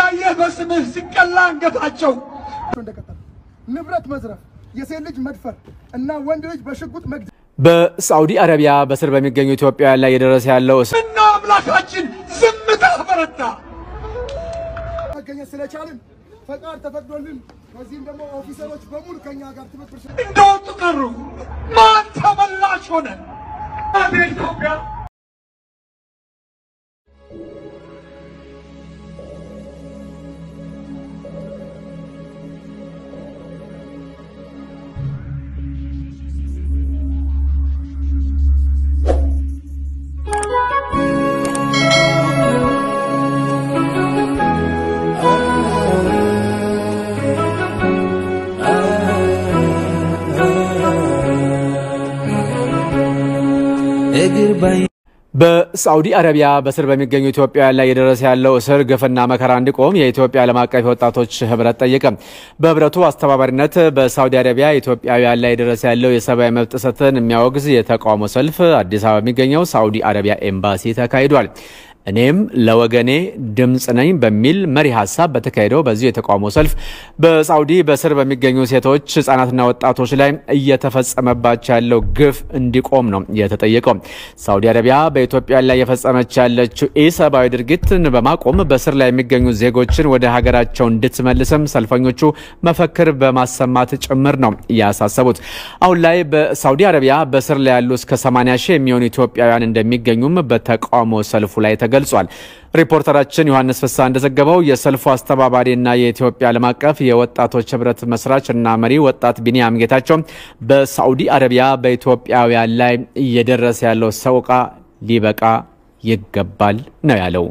እያየህ በስምህ ሲቀላ አንገታቸው እንደቀጠለ ንብረት መዝረፍ፣ የሴት ልጅ መድፈር እና ወንድ ልጅ በሽጉጥ መግደል በሳዑዲ አረቢያ በስር በሚገኙ ኢትዮጵያውያን ላይ የደረሰ ያለው እስር ምነው አምላካችን ዝምታ በረታ። መገኘት ስለቻልን ፈቃድ ተፈቅዶልን ከዚህም ደግሞ ኦፊሰሮች በሙሉ ከኛ ጋር ትብብር ስለ- እንደወጡ ቀሩ። ማን ተመላሽ ሆነ? አቤ ኢትዮጵያ እግር ባይ በሳዑዲ አረቢያ በስር በሚገኙ ኢትዮጵያውያን ላይ የደረሰ ያለው እስር ግፍና መከራ እንዲቆም የኢትዮጵያ ዓለም አቀፍ የወጣቶች ህብረት ጠየቀ። በህብረቱ አስተባባሪነት በሳዑዲ አረቢያ ኢትዮጵያውያን ላይ የደረሰ ያለው የሰብአዊ መብት ጥሰትን የሚያወግዝ የተቃውሞ ሰልፍ አዲስ አበባ የሚገኘው ሳዑዲ አረቢያ ኤምባሲ ተካሂዷል። እኔም ለወገኔ ድምፅ ነኝ በሚል መሪ ሀሳብ በተካሄደው በዚሁ የተቃውሞ ሰልፍ በሳዑዲ በስር በሚገኙ ሴቶች ህጻናትና ወጣቶች ላይ እየተፈጸመባቸው ያለው ግፍ እንዲቆም ነው የተጠየቀው። ሳዑዲ አረቢያ በኢትዮጵያ ላይ የፈጸመች ያለችው ኢሰብአዊ ድርጊትን በማቆም በስር ላይ የሚገኙ ዜጎችን ወደ ሀገራቸው እንድትመልስም ሰልፈኞቹ መፈክር በማሰማት ጭምር ነው ያሳሰቡት። አሁን ላይ በሳዑዲ አረቢያ በስር ላይ ያሉ እስከ 80 ሺህ የሚሆኑ ኢትዮጵያውያን እንደሚገኙም በተቃውሞ ሰልፉ ላይ ተገልጿል። ሪፖርተራችን ዮሐንስ ፍሳ እንደዘገበው የሰልፉ አስተባባሪና የኢትዮጵያ ዓለም አቀፍ የወጣቶች ህብረት መስራች እና መሪ ወጣት ቢኒያም ጌታቸው በሳዑዲ አረቢያ በኢትዮጵያውያን ላይ እየደረሰ ያለው ሰቆቃ ሊበቃ ይገባል ነው ያለው።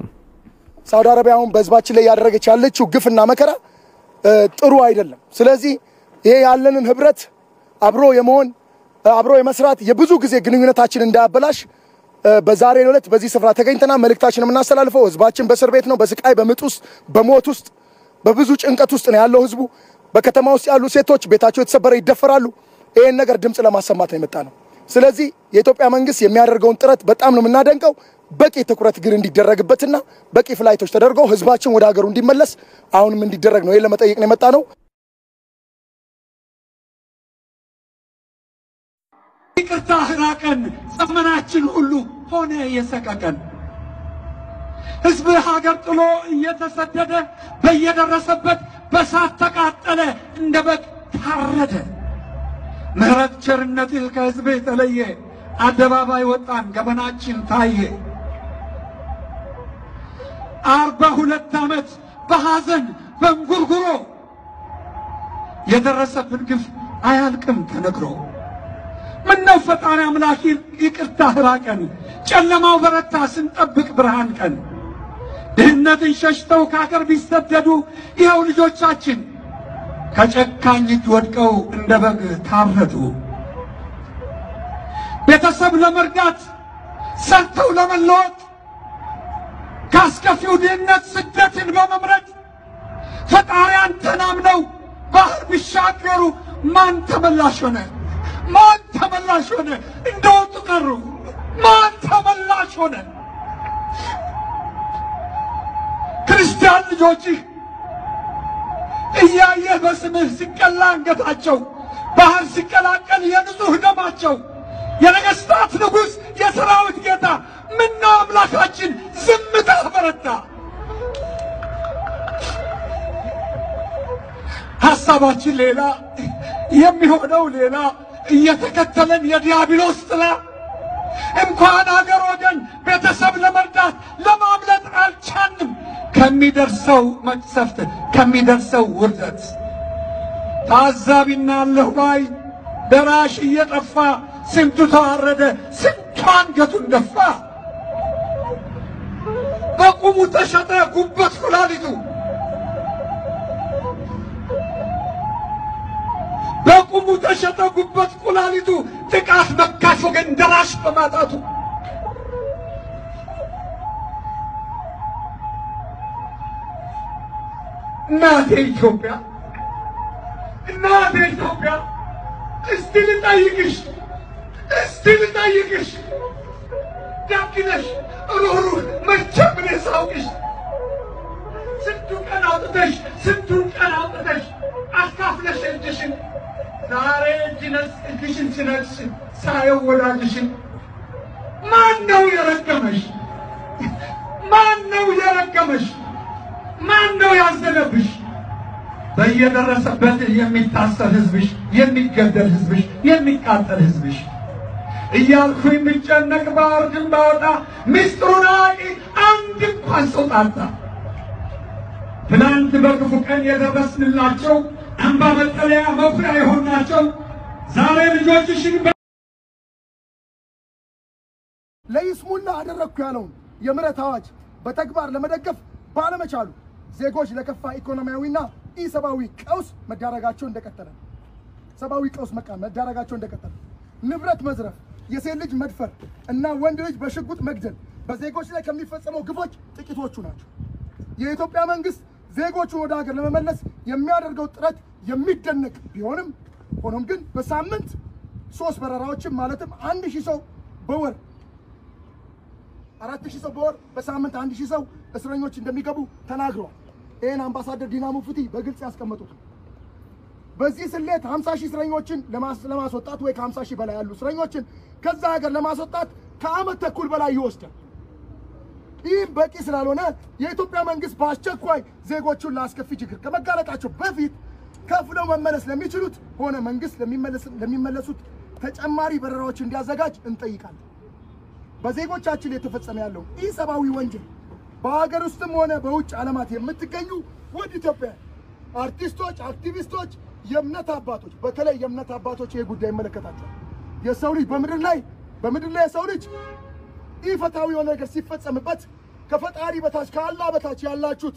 ሳውዲ አረቢያ አሁን በህዝባችን ላይ ያደረገች ያለችው ግፍና መከራ እ, ጥሩ አይደለም። ስለዚህ ይሄ ያለንን ህብረት አብሮ የመሆን እ, አብሮ የመስራት የብዙ ጊዜ ግንኙነታችን እንዳያበላሽ እ, በዛሬው ዕለት በዚህ ስፍራ ተገኝተና መልእክታችን የምናስተላልፈው ህዝባችን በእስር ቤት ነው፣ በስቃይ በምጥ ውስጥ በሞት ውስጥ በብዙ ጭንቀት ውስጥ ነው ያለው ህዝቡ። በከተማ ውስጥ ያሉ ሴቶች ቤታቸው የተሰበረ ይደፈራሉ። ይህን ነገር ድምፅ ለማሰማት ነው የመጣ ነው። ስለዚህ የኢትዮጵያ መንግስት የሚያደርገውን ጥረት በጣም ነው የምናደንቀው። በቂ ትኩረት ግን እንዲደረግበትና በቂ ፍላይቶች ተደርገው ህዝባችን ወደ ሀገሩ እንዲመለስ አሁንም እንዲደረግ ነው። ይህን ለመጠየቅ ነው የመጣ ነው። ይቅርታ ህራቀን ዘመናችን ሁሉ ሆነ የሰቀቀን ህዝብ ሀገር ጥሎ እየተሰደደ በየደረሰበት በሳት ተቃጠለ፣ እንደ በግ ታረደ። ምሕረት ቸርነትህ ከህዝብ የተለየ አደባባይ ወጣን፣ ገበናችን ታየ። አርባ ሁለት ዓመት በሐዘን በእንጉርጉሮ የደረሰብን ግፍ አያልቅም ተነግሮ። ምነው ፈጣሪ አምላክ ይቅርታ ራቀን፣ ጨለማው በረታ ስንጠብቅ ብርሃን ቀን። ድህነትን ሸሽተው ከአገር ቢሰደዱ ይኸው ልጆቻችን ከጨካኝ እጅ ወድቀው እንደ በግ ታረዱ። ቤተሰብ ለመርዳት ሰርተው ለመለወጥ ከአስከፊው ድህነት ስደትን በመምረጥ ፈጣሪ አንተን አምነው ባህር ቢሻገሩ ማን ተመላሽ ሆነ? ማን ተመላሽ ሆነ? እንደወጡ ቀሩ። ማን ተመላሽ ሆነ? ክርስቲያን ልጆችህ እያየህ በስምህ ሲቀላ አንገታቸው ባህር ሲቀላቀል የንጹሕ ደማቸው የነገሥታት ንጉሥ የሰራዊት ጌታ ምነው አምላካችን ዝምታ በረታ። ሐሳባችን ሌላ የሚሆነው ሌላ እየተከተለን የዲያብሎስ ጥላ እንኳን አገር ወገን ቤተሰብ ለመርዳት ለማምለጥ አልቻንም ከሚደርሰው መቅሰፍት ከሚደርሰው ውርደት ታዛቢና አለሁ ባይ ደራሽ እየጠፋ ስንቱ ተዋረደ ስንቱ አንገቱን ደፋ በቁሙ ተሸጠ ጉበት ኩላሊቱ በቁሙ ተሸጠ ጉበት ኩላሊቱ ጥቃት መካሽ ወገን ደራሽ በማጣቱ እናቴ ኢትዮጵያ እናቴ ኢትዮጵያ እስቲ ልጠይቅሽ እስቲ ልጠይቅሽ ዳግነሽ ሩህሩህ መቼም እኔ ሳውቅሽ ስንቱ ቀን አውጥተሽ ስንቱን ቀን አውጥተሽ አካፍለሽ እጅሽን ዛሬ እጅ ነስ እጅሽን ሲነቅስ ሳየው ወዳጅሽን ማን ነው የረገመሽ? ማን ነው የረገመሽ? ማን ነው ያዘነብሽ? በየደረሰበት የሚታሰር ህዝብሽ፣ የሚገደል ህዝብሽ፣ የሚቃጠል ህዝብሽ እያልኩ የሚጨነቅ ባወርድን ባወጣ ምስጢሩን አዋቂ አንድ እንኳን ሰው ጣጣ። ትናንት በክፉ ቀን የደረስንላቸው አምባ መጠለያ መኩሪያ የሆናቸው ዛሬ ልጆችሽን ለይስሙላ አደረግኩ ያለውን የምህረት አዋጅ በተግባር ለመደገፍ ባለመቻሉ ዜጎች ለከፋ ኢኮኖሚያዊና ኢሰብአዊ ቀውስ መዳረጋቸው እንደቀጠለ ነው። ሰብአዊ ቀውስ መቃ መዳረጋቸው እንደቀጠለ ንብረት መዝረፍ፣ የሴት ልጅ መድፈር እና ወንድ ልጅ በሽጉጥ መግደል በዜጎች ላይ ከሚፈጸመው ግፎች ጥቂቶቹ ናቸው። የኢትዮጵያ መንግስት ዜጎቹን ወደ ሀገር ለመመለስ የሚያደርገው ጥረት የሚደነቅ ቢሆንም ሆኖም ግን በሳምንት ሶስት በረራዎችን ማለትም አንድ ሺህ ሰው በወር አራት ሺህ ሰው በወር በሳምንት አንድ ሺህ ሰው እስረኞች እንደሚገቡ ተናግረዋል። ይህን አምባሳደር ዲና ሙፍቲ በግልጽ ያስቀመጡት ነው። በዚህ ስሌት 50 ሺህ እስረኞችን ለማስ- ለማስወጣት ወይ ከ50 ሺህ በላይ ያሉ እስረኞችን ከዛ ሀገር ለማስወጣት ከአመት ተኩል በላይ ይወስዳል። ይህም በቂ ስላልሆነ የኢትዮጵያ መንግስት በአስቸኳይ ዜጎቹን ለአስከፊ ችግር ከመጋለጣቸው በፊት ከፍለው መመለስ ለሚችሉት ሆነ መንግስት ለሚመለስ- ለሚመለሱት ተጨማሪ በረራዎች እንዲያዘጋጅ እንጠይቃለን። በዜጎቻችን የተፈጸመ ያለው ኢሰብአዊ ወንጀል በሀገር ውስጥም ሆነ በውጭ ዓለማት የምትገኙ ውድ ኢትዮጵያ አርቲስቶች፣ አክቲቪስቶች፣ የእምነት አባቶች በተለይ የእምነት አባቶች ይህ ጉዳይ ይመለከታቸዋል። የሰው ልጅ በምድር ላይ በምድር ላይ የሰው ልጅ ኢፍትሐዊ የሆነ ነገር ሲፈጸምበት ከፈጣሪ በታች ከአላህ በታች ያላችሁት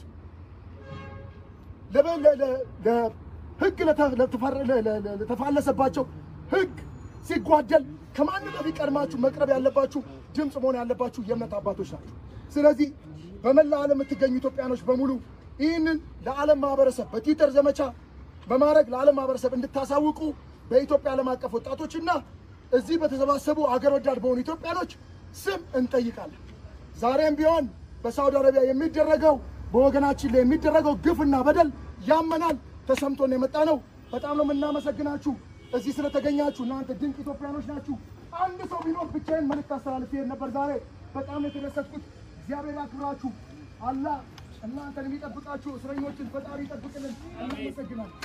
ለበ- ለ- ለ- ለ- ህግ ለተ- ለተፈረ- ለ- ለ- ለ- ለተፋለሰባቸው ህግ ሲጓደል ከማንም በፊት ቀድማችሁ መቅረብ ያለባችሁ ድምፅ መሆን ያለባችሁ የእምነት አባቶች ናቸው። ስለዚህ በመላ ዓለም የምትገኙ ኢትዮጵያኖች በሙሉ ይህንን ለዓለም ማህበረሰብ በትዊተር ዘመቻ በማድረግ ለዓለም ማህበረሰብ እንድታሳውቁ በኢትዮጵያ ዓለም አቀፍ ወጣቶችና እዚህ በተሰባሰቡ አገር ወዳድ በሆኑ ኢትዮጵያኖች ስም እንጠይቃለን። ዛሬም ቢሆን በሳውዲ አረቢያ የሚደረገው በወገናችን ላይ የሚደረገው ግፍና በደል ያመናል፣ ተሰምቶን የመጣ ነው። በጣም ነው የምናመሰግናችሁ እዚህ ስለተገኛችሁ። እናንተ ድንቅ ኢትዮጵያኖች ናችሁ። አንድ ሰው ቢኖር ብቻዬን መልእክት አስተላልፌ ነበር። ዛሬ በጣም ነው የተደሰትኩት። እግዚአብሔር ያክብራችሁ። አላህ እናንተን የሚጠብቃችሁ እስረኞችን ፈጣሪ ይጠብቅልን። እናመሰግናለን።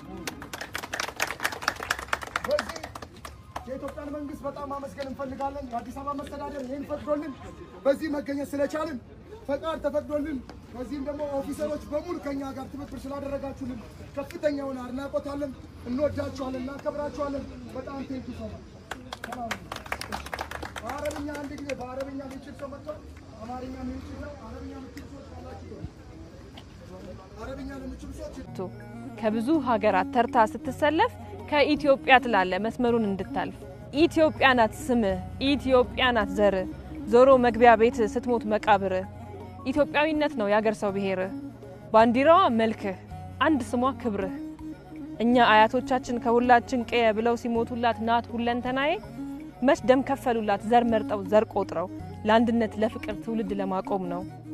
በዚህ የኢትዮጵያን መንግስት በጣም ማመስገን እንፈልጋለን። የአዲስ አበባ መስተዳደር ይህን ፈቅዶልን በዚህ መገኘት ስለቻልን ፈቃድ ተፈቅዶልን በዚህም ደግሞ ኦፊሰሮች በሙሉ ከኛ ጋር ትብብር ስላደረጋችሁልን ከፍተኛ የሆነ አድናቆት አለን። እንወዳችኋለን፣ እናከብራችኋለን። በጣም ቴንኪ ሶ ማች። በአረብኛ አንድ ጊዜ በአረብኛ የሚችል ሰው መጥቷል። አማርኛ የሚችል ነው። አረብኛ የሚችል ሰዎች ካላችሁ አረብኛ ለሚችሉ ሰዎች ቶ ከብዙ ሀገራት ተርታ ስትሰለፍ ከኢትዮጵያ ትላለ መስመሩን እንድታልፍ ኢትዮጵያ ናት ስምህ፣ ኢትዮጵያ ናት ዘርህ፣ ዞሮ መግቢያ ቤት ስትሞት መቃብርህ። ኢትዮጵያዊነት ነው የአገር ሰው ብሔርህ፣ ባንዲራዋ መልክህ፣ አንድ ስሟ ክብርህ። እኛ አያቶቻችን ከሁላችን ቀየ ብለው ሲሞቱላት ናት ሁለንተናዬ፣ መች ደም ከፈሉላት ዘር መርጠው ዘር ቆጥረው፣ ለአንድነት ለፍቅር ትውልድ ለማቆም ነው።